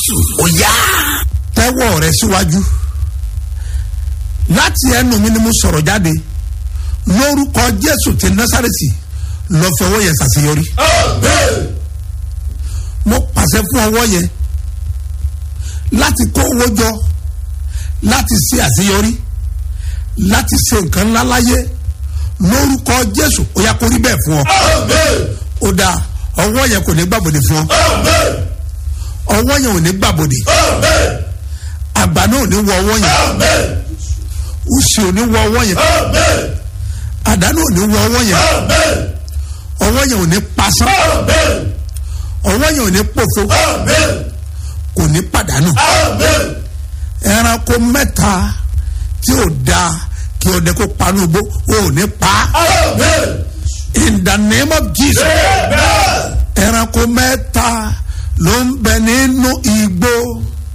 jésù ó yá. tẹ́wọ́ rẹ síwájú láti ẹnu mi ni mo sọ̀rọ̀ jáde lórúkọ jésù ti násàrètì lọ fi ọwọ́ yẹn ṣàṣeyọrí mo pàṣẹ fún ọwọ́ yẹn láti kó owó jọ láti ṣe àṣeyọrí láti ṣe nǹkan ńlá láyé lórúkọ jésù ó yá kó rí bẹ́ẹ̀ fún ọ ó dáa ọwọ́ yẹn kò ní gbàbọ̀dé fún ọ ọwọ́ yẹn ò ní gbàbọ̀dé àgbà náà ò ní wọ ọwọ́ yẹn òsì ò ní wọ ọwọ́ yẹn àdánù ò ní wọ ọwọ́ yẹn ọwọ́ yẹn ò ní pasán ọwọ́ yẹn ò ní pòfo kò ní pàdánù ẹranko mẹ́ta tí ò da kí ọdẹ kó panu gbó ò ní pa in the name of jesus ẹranko mẹ́ta ló ń bẹ nínú